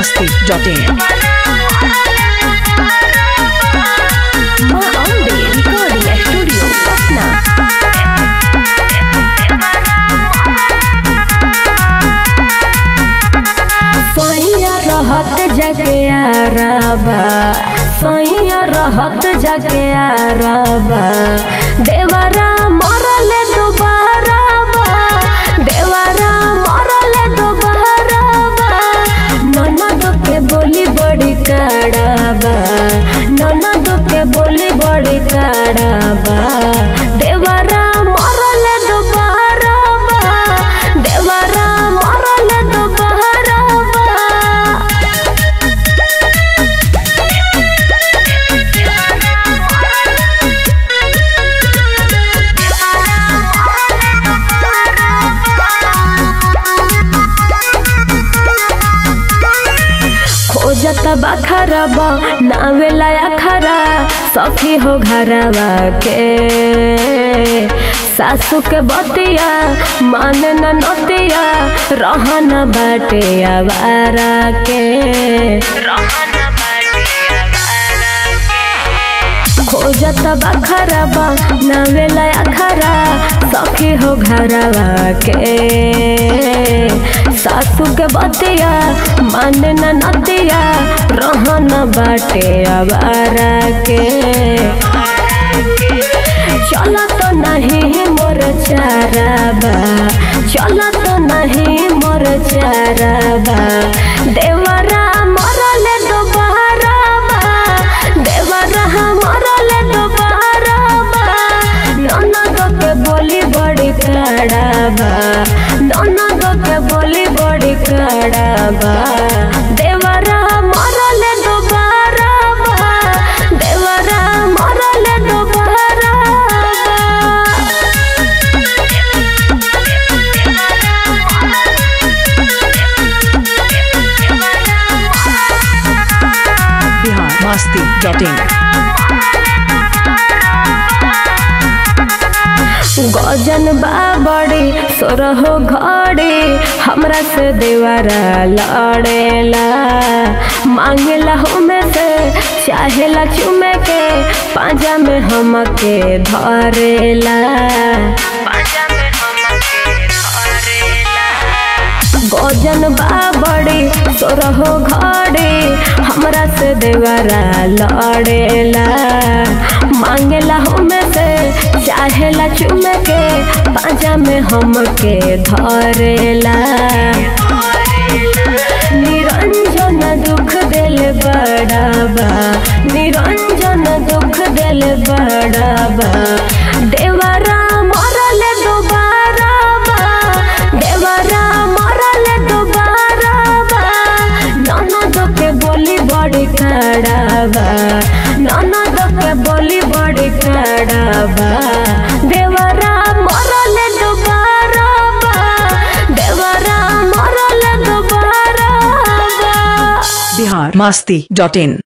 masti.in. माँ Ambe recording studio Patna सैया रहत जगे आराबा सैया रहत जगे आराबा देवरा मरले दोबारा बा देवरा मरले दोबारा बा ननद के बोली बड़ी कड़ाबा ननद के बोली बड़ी कड़ाबा देवरा मरले दोबारा बा देवरा मरले दोबारा बा खोजत बखरबा नावेला अखरा सखी हो घरवा के सासू के बतिया मान न नतिया रहन बाटे आवारा के खोजत बखरबा नावेला अखरा सखी हो घरवा के सासू के बतिया मान न नतिया रहन बाटे आवारा के चल तो नहीं मोर चाराबा चल तो नहीं मोर चाराबा देवरा मरल दोबारा बा देवरा मरल दोबारा बा ननद के बोली बड़ी कड़ाबा ननद के बोली बड़ी कड़ाबा देवरा मरल दोबारा बा देवरा मरल दोबारा बा Bihar masti.in. गजन बाबड़ी सोरहो घड़ी हमरा से देवरा लड़ेला मांगेला हमें से चाहेला चुमे के पाजा में हमके धरेला गजन बाबड़ी सोरहो घड़ी हमरा से देवरा लड़ेला मांगेला हमें से चाहेला चुमे के पाजा में हमके धरेला निरंजन दुख दिल बड़ाबा निरंजन दुख दिल बड़ाबा देवरा मरल दोबारा बा देवरा मरल दोबारा बा ननद के बोली बड़ी कड़ाबा ननद के बोली बड़ी कड़ाबा देवरा मरल दोबारा बा देवरा मरल दोबारा बा Bihar masti.in.